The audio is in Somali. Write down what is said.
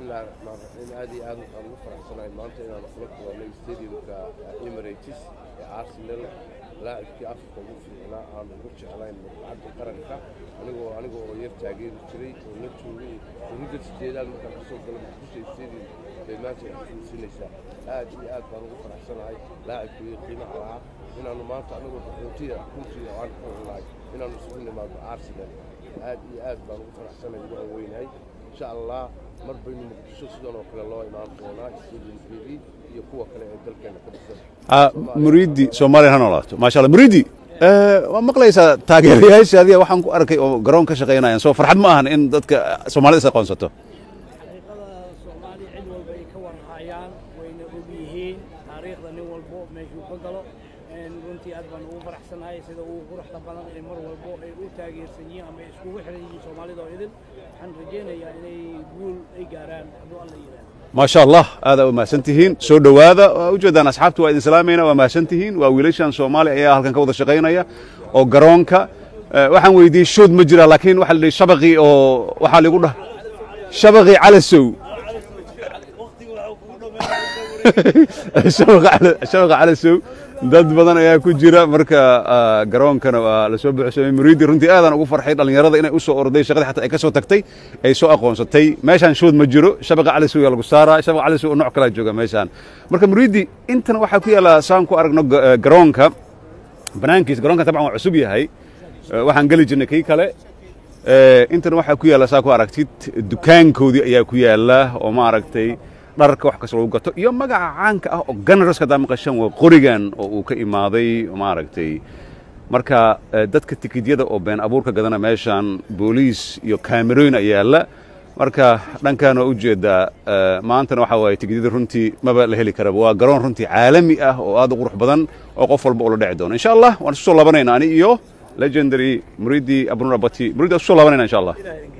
bismillahi raxmaan raxiim aad iyo aad waxaan ugu faraxsanahay maanta inaan kula kulanay stadiumka emirates ee arsenal laacibkii afrika ugu fiicnaa aan ugu jeclayn lacagta qaranka anigoo aniga oo yar taageeri jiray oo la joogay urida sideedaad markaan kasoo galo muqdisho stadium bay maanta xusuusinaysaa aad iyo aad baan ugu faraxsanahay laacibkii qiimaha lahaa inaannu maanta anigoo qaxootiya runtii aan ku nahay inaannu isugu nimaado arsenal aad iyo aad baan ugu faraxsanahay ugu anweynahay insha allah mar baynu muqdisho sidan oo kale loo imaan doonaa stadiumkeedii iyo kuwa kale ee dalkeena ka dhisan muriidi soomaaliya ha noolaato maasha allah muriidi waa maqlaysaa taageerayaashaadiya waxaan ku arkay oo garoon ka shaqaynayaan soo farxad ma ahan in dadka soomaalida is aqoonsato xaqiiqada soomaaliya cid walba ay ka warhayaan wayna og yihiin taariikhda nin walbo meeshuu ka galo runtii aad baan ugu faraxsanahay sida ugu quruxda badan ee mar walbo ay u taageersan yihiin ama ay iskugu xiran yihiin soomaalida oo idin waxaan rajaynayaa inay guul ay gaaraan hadduu alla yidhaahdo maasha allah aadaa u mahadsan tihiin soo dhowaada waa ujeedaan asxaabta waa idin salaamayna waa mahadsan tihiin waa wiilashan soomaaliya ayaa halkan ka wada shaqaynaya oo garoonka waxaan weydiiyey shood ma jira laakiin waxaa la dhihi shabaqii oo waxaa ligu dhah shabaqii calasow shabaqa calasow dad badan ayaa ku jira marka garoonkana waa la soo buuxsamay muriidi runtii aadaan ugu farxay dhallinyarada inay u soo orday shaqadii xataa ay ka soo tagtay ay soo aqoonsatay meeshaan shood ma jiro shabaqa calasow yaa lagu saaraa shabaqa calasow oo nooc kalaa jooga meeshaan marka muriidi intana waxaa ku yaalla saan ku aragno garoonka banaankiisa garoonka tabcan waa cusub yahay waxaan geli jirnay kii kale intana waxaa ku yaalla saa ku aragtid dukaankoodii ayaa ku yaalla oo ma aragtay dharka wax kasta lagu gato iyo magaca caanka ah oo ganaraska haddaa maqashan waa qorigan oo uu ka imaaday maaragtay marka dadka tikidyada oo been abuurka gadana meeshaan booliis iyo kaamerooyin ayaa yaalla marka dhankan waa ujeedaa maantana waxaa waaye tikidyada runtii maba la heli karaba waa garoon runtii caalami ah oo aad u qurux badan oo qof walba uu la dheci doono insha allah waan isu soo labanayna ani iyo legendary muridi abnur abati muridi waan isu soo labanayna insha allah